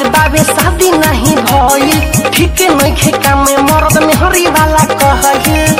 बाबे शादी नहीं भइल ठीक नइखे काम में मर्द में हरी वाला कहल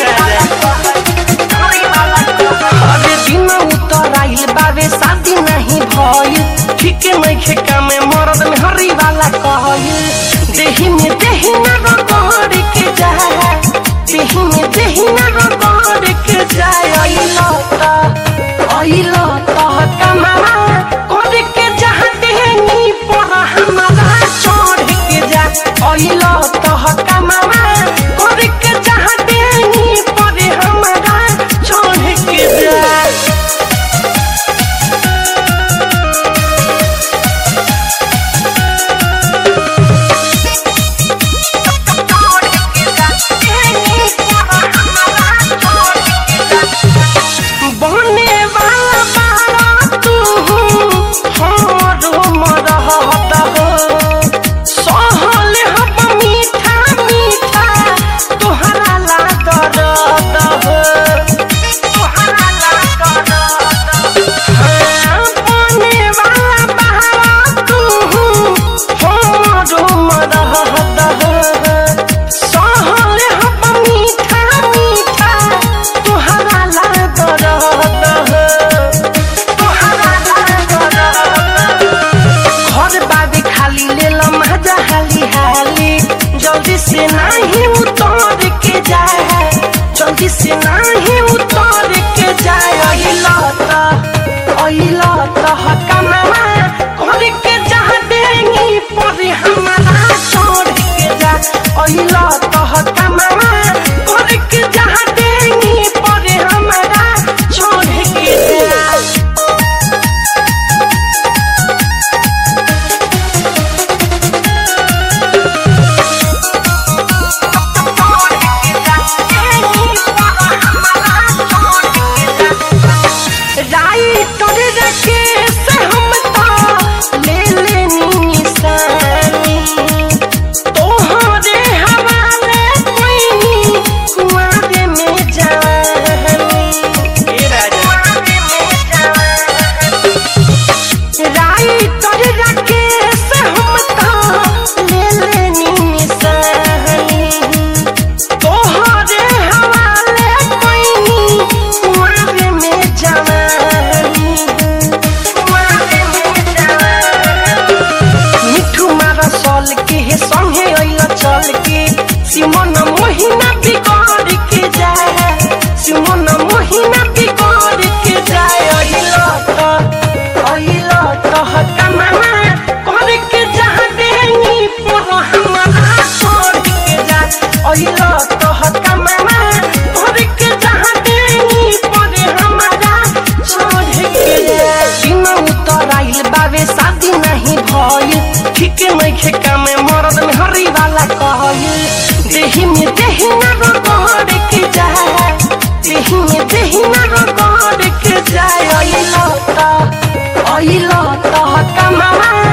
अरे दिन उतर आइल बाबे शादी नहीं भइल ठीक नइखे काम में मर्द में हरी वाला कहल देही में देही ना रगड़ के जाए देही में देही ना रगड़ के जाए अइलो त अइलो त कमावा कर के जहाँ देही पर हमारा चढ़ के जा अइलो त कमावा कर के जहाँ देही पर हमारा चढ़ के जा बने वाला बारा तू हमरो मरहत हो सहल हम मीठा मीठा तोहरा ला दर्द हो तोहरा ला दर्द हाँ, बने वाला बारा तू हमरो मरहत हो सहल हम मीठा मीठा तोहरा ला दर्द हो तोहरा ला दर्द हो घर बाबे खाली ले लो मजा हाली हाली जल्दी से नहीं उतर के जाए जल्दी से नहीं उतर के जाए अइला त अइला त हकमावा कर के जहाँ देंगी पर हमारा छोड़ के जा अइला त हकमावा कर के जहाँ देंगी पर हमारा छोड़ के जा राइटर रखे से हम तो ले लेनी निशानी तोहरे हवाले कोई कुआरे में जानी कुआरे में जानी राइटर रखे से हम तो ले लेनी निशानी तोहरे हवाले कोई कुआरे में जवानी कुआरे में जवानी मिठू मारा sol के हे संगे अइला चल के सिमन मोहिना बिगड़ के जाए सिमन मोहिना बिगड़ के जाए अइला त अइला त हकमामा कर के जहाँ देनी पर हमारा छोड़ के जा अइला त हकमामा कर के जहाँ देनी पर हमारा छोड़ के जा दिन उतर आइल बाबे शादी नहीं भइल ठीक नइखे काम में मर्द में हरी वाला कहल देही में देही ना रगड़ के जाए देही में देही ना रगड़ के जाए अइला त अइला त कमावा